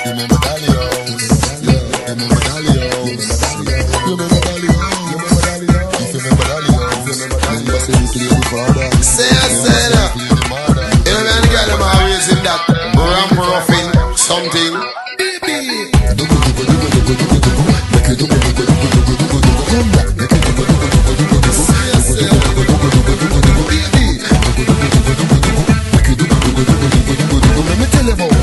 remember Dalios. Yeah, remember Dalios. Remember Dalios. If you remember Dalios, remember say we play the father. Say it, say it. Remember say we play the mother. You know, man, girl, them always in that ramp roughing something. Let me tell you about.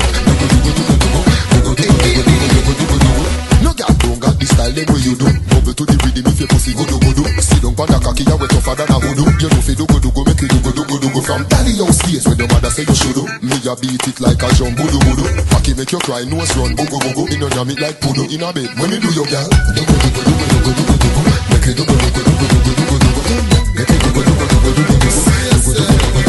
No girl don't got the style them way you do. Bubble to the rhythm if your pussy go do go do. Sit down pon the cocky, you wet tougher than a hoodoo. You know fi do go do go make you do go do go do go from daddy house days when your mother say you should do. Me a beat it like a drum budu budu. Cocky make you cry, nose run bugu bugu. In on it like pudu in a bed. When you do your girl, do go do go do go do go do go do go. Make you do go do go do go do go do go do go. Make you do go do go do go do go do go.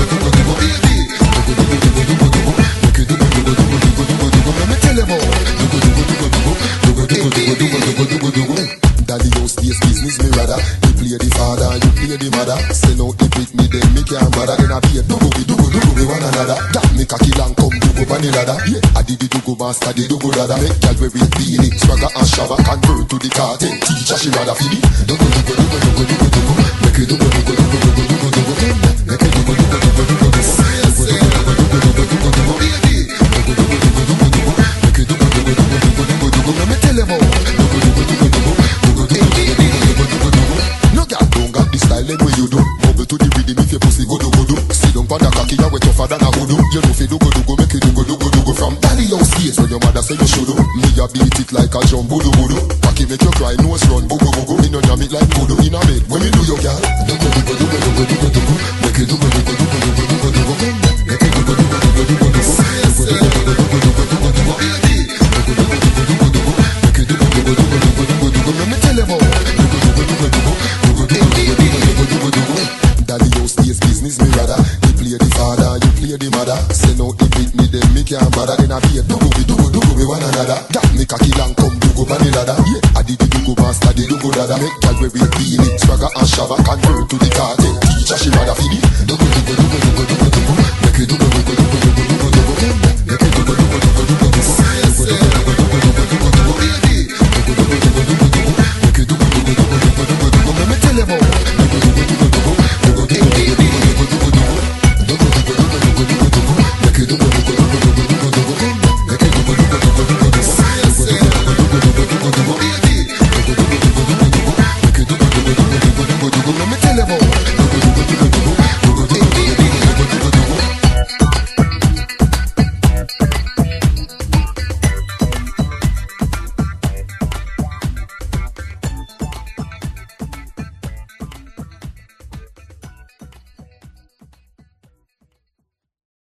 Daddy house days business me rather You play the father, you play the mother Send out the pick me then me can't bother Then I be a dugu be dugu dugu be one another That me cocky long come dugu pan the ladder Yeah, I did the dugu master the dugu dada Make gal wear it beanie, swagger and shava Convert to the cartel, teacher she rather feel it Dugu dugu dugu dugu dugu dugu Make it dugu dugu dugu dugu dugu dugu Make it dugu dugu dugu dugu dugu Dugu dugu dugu dugu dugu dugu dugu Dugu dugu dugu dugu dugu Make it dugu dugu dugu dugu dugu dugu Let me tell you about Dugu dugu dugu dugu Dugu dugu dugu dugu dugu dugu No girl don't got the style them way you do Bubble to the rhythm if your pussy go do go do Sit down pon the cocky you wet tougher than a hoodoo You know fi do go do go make you do go do go do go From daddy house days when your mother say you should do Me a beat it like a drum budu budu Cocky make you cry nose run bugu bugu Me no jam it like voodoo in a bed When me do your girl Do go do go do go do go do go do go Make you do go do go do go do go do go do go Make you do go do go do go do go do go Do go do go do go do go do go do go Do go do go do go do go do go Make you do go do go do go do go do go do go Let me tell you about Do go do go do go do go Do go do go do go do go do go do go Daddy house days business me rather You play the father, you play the mother Send out the beat me then me can't bother Then I be a dugu be dugu dugu be one another That me cocky long come dugu pan the ladder Yeah, I did the dugu master the dugu dada Make gal wear it beanie, swagger and shava Convert to the cartel, teacher she rather feel it Dugu dugu dugu dugu dugu dugu Make you dugu dugu